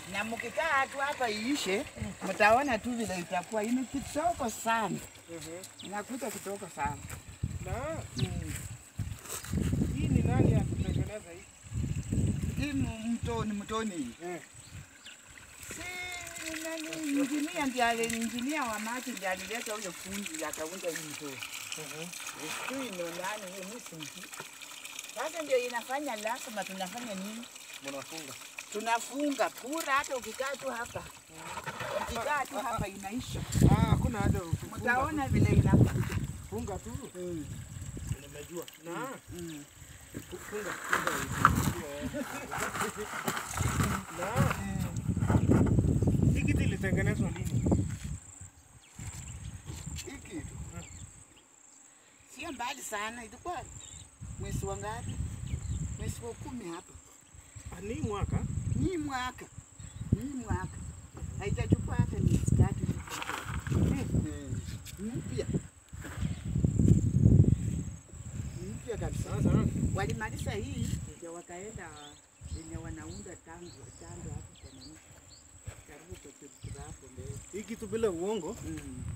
na mkikaa tu hapa iishe, mtaona tu vile itakuwa. Ini kitoko sana, inakuta kitoko sana. Na Mm. hii ni nani ya kutengeneza hii? Hii mu- mtoni mtoni hii. Eh. Si nani injinia ndiye ali- injinia wa maji ndiye alileta ule fundi akaunda hii mtoni. Sijui ni nani hiyo, mimi simjui. Sasa ndio inafanya lazima tunafanya nini? Mnafunga. Tunafunga pura, hata ukikaa tu hapa, ukikaa tu hapa inaisha. Ah, hakuna haja ya kufunga. Mtaona vile inakuwa. Funga tu. Nimejua. Na Mm. funga. Funga. Na hii kitu ilitengenezwa lini? Hii kitu sio mbali sana, ilikuwa mwezi wa ngapi? Mwezi wa kumi hapa. Ah, ni mwaka. Hii mwaka hii mwaka haitachukua hata miezi tatu hivi. Mm. mpya mpya kabisa. Sasa Walimaliza hii ndio wakaenda wenye wanaunda tango tango hapo kwa nini karibu kwa kitu hapo mbele. hii kitu bila uongo Mm.